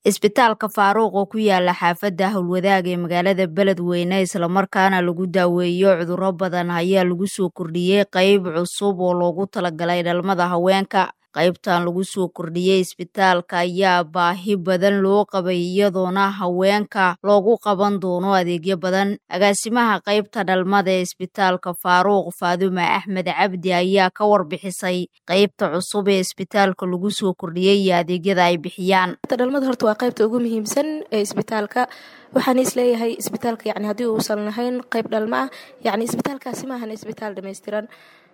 isbitaalka faaruuq oo ku yaala xaafadda howlwadaag ee magaalada beledweyne islamarkaana lagu daaweeyo cudurro badan ayaa lagu soo kordhiyey qayb cusub oo loogu talagalay dhalmada haweenka qaybtan lagu soo kordhiyey isbitaalka ayaa baahi badan loo qabay iyadoona haweenka loogu qaban doono adeegyo badan agaasimaha qaybta dhalmada ee isbitaalka faaruuq faadume axmed cabdi ayaa ka warbixisay qaybta cusub ee isbitaalka lagu soo kordhiyey iyo adeegyada ay bixiyaan dhalmada horta waa qaybta ugu muhiimsan ee isbitaalka waxaan isleeyahay isbitaalka yani haddii uusan lahayn qayb dhalmo ah yani isbitaalkaasi maahan isbitaal dhammaystiran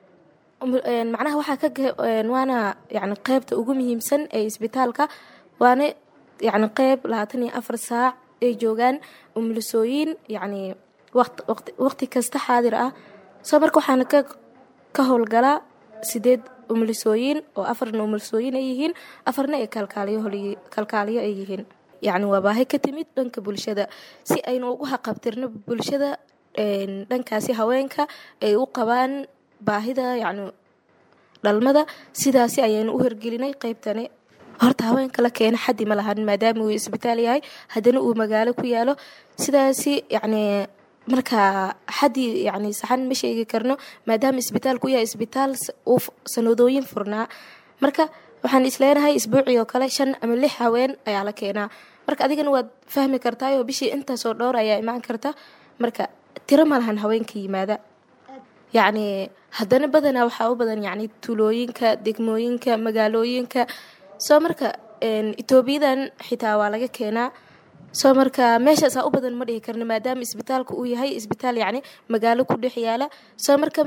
macnaha waxaa ka waana yani qeybta ugu muhiimsan ee isbitaalka waana yani qeyb labaatan iyo afar saac ay joogaan umulisooyin yani waqti kasta xaadir ah soo marka waxaana ka howlgalaa sideed umulisooyin oo afarna umulisooyin ay yihiin afarna ay kalkaaliyo ay yihiin yani waa baahi ka timid dhanka bulshada si aynu ugu haqabtirno bulshada dhankaasi haweenka ay u qabaan baahida yani dhalmada sidaasi ayaynu u hirgelinay qeybtani horta haweenka la keena xaddi ma lahan maadaama uu isbitaal yahay haddana uu magaalo ku yaalo sidaasi yani markaa xaddi yani saxan ma sheegi karno maadaama isbitaalku yahay isbitaal uu sanadooyin furnaa marka waxaan isleenahay isbuucii oo kale shan ama lix haween ayaa la keenaa marka adigana waad fahmi kartaayoo bishii intaasoo dhowr ayaa imaan karta marka tiro ma lahan haweenka yimaada yacni haddana badanaa waxaa u badan yani tulooyinka degmooyinka magaalooyinka soo marka etoobiyadan xitaa waa laga keenaa soo marka meeshaasaa u badan ma dhihi karna maadaama isbitaalka uu yahay isbitaal yacni magaalo ku dhex yaala soo marka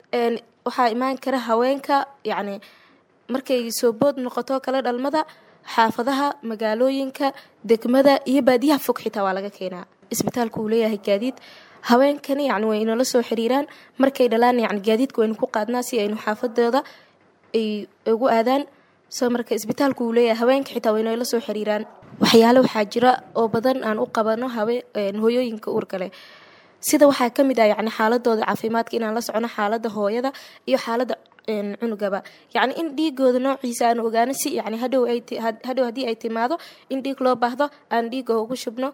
waxaa imaan kara haweenka yacni markay soo bood noqoto kale dhalmada xaafadaha magaalooyinka degmada iyo baadiyaha fog xitaa waa laga keenaa isbitaalka uu leeyahay gaadiid haweenkani yani way inala soo xiriiraan markay dhalaan yani gaadiidka waynu ku qaadnaa si aynu xaafadooda ay ugu aadaan soo marka isbitaalku uu leeyahay haweenka xitaa way inala soo xiriiraan waxyaale waxaa jira oo badan aan u qabano hooyooyinka uurkale sida waxaa ka mid ah yani xaaladooda caafimaadka inaan la socono xaalada hooyada iyo xaalada cunugaba yacni in dhiigooda noociisa aan ogaano si yani hadhow hadhow haddii ay timaado in dhiig loo baahdo aan dhiiga ugu shubno